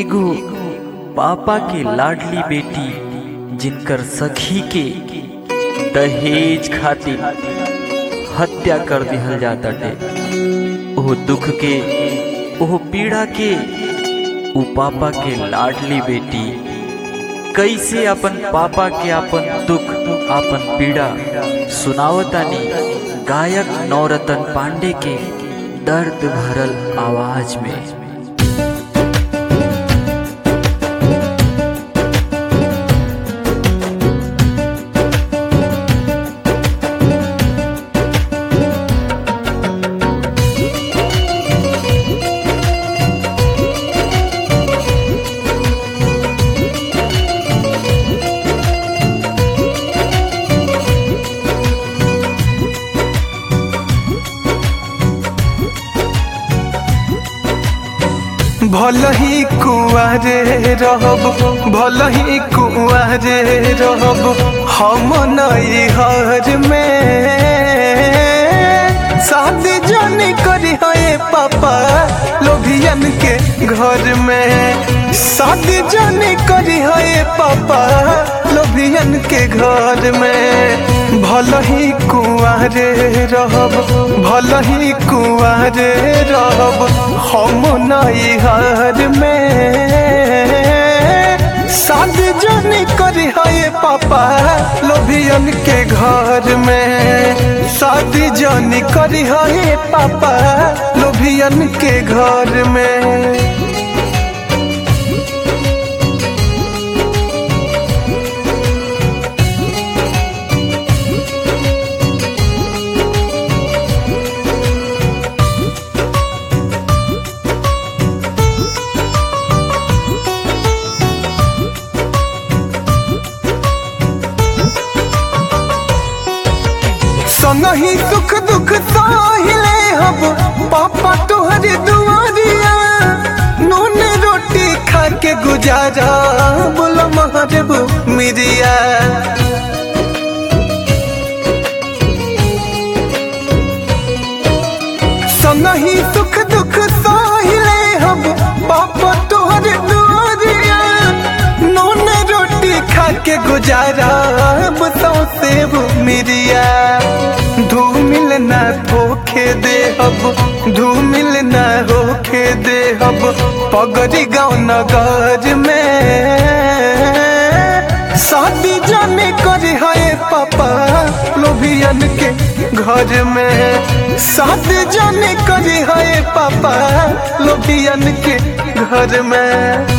एगो पापा के लाडली बेटी जिनकर सखी के दहेज खातिर हत्या कर दिहल जाताटे ओह दुख के ओह पीड़ा के उ पापा के लाडली बेटी कैसे अपन पापा के अपन दुख अपन पीड़ा सुनावतानी गायक नवरतन पांडे के दर्द भरल आवाज में भल ही कुआरे रहब भल ही कुआरे रहब हम नई हर में शादी जनी करी है पापा लोभियन के घर में शादी जनी करी है पापा लोभियन के घर में भल ही कुआरे रहब भल ही कुआरे रहब हम नई हर में शादी जनी करी है पापा लोभियन के घर में शादी जनी करी है पापा लोभियन के घर में संगही सुख दुख साहिले हम पापा तोहरे दुआरिया नून रोटी खा के गुजारा बोलो महरबू मिरिया संगही सुख दुख साहिले हम पापा तोहरे दुआरिया नून रोटी खा के गुजारा बताओ सेब मिरिया धूमिल ना धोखे दे हब धूमिल ना होखे दे हब पगड़ी गाँव नगर में शादी जाने करे है पापा लोभियन के घर में शादी जाने करे है पापा लोभियन के घर में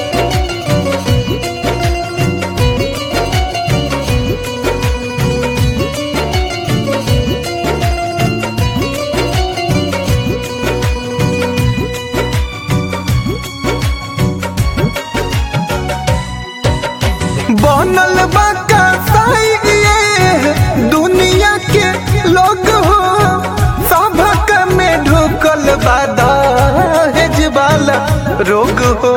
बनल बाका ये दुनिया के लोग हो सभक में ढुकल बादा हेजवाला रोग हो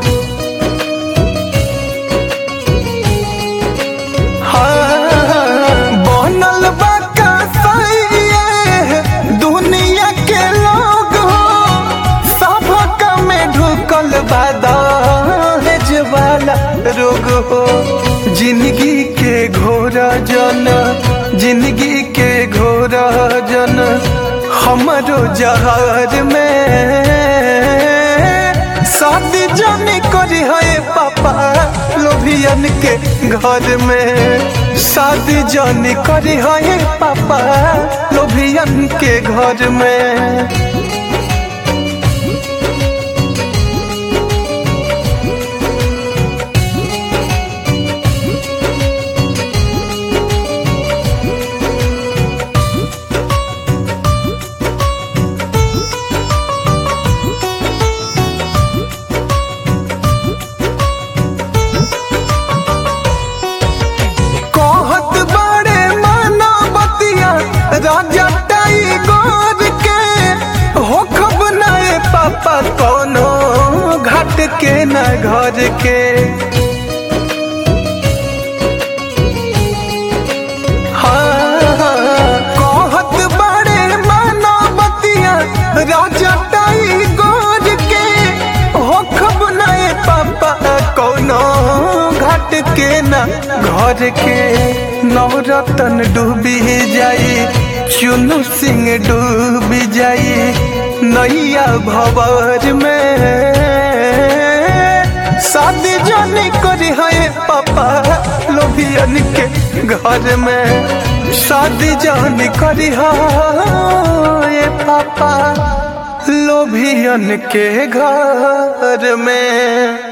बनल बाका ये दुनिया के लोग हो सभक में ढुकल बादा हेजवाला रोग हो जिंदगी के घोरा जन जिंदगी के घोरा जन हमारो जहर में शादी जाने करी है पापा लोभियन के घर में शादी जाने करी है पापा लोभियन के घर में कहत बड़े माना बतिया राजा टाइगर के होखब नए पापा कोनो घाट के न घर के हाँ, कहत बड़े माना बतिया राजा टाइगर के होखब नए पापा घर के नवरतन डूबी जाई चुनु सिंह डूबी जाई नैया भवर में शादी जानी करी है पापा लोभियन के घर में शादी जानी करी है पापा लोभियन के घर में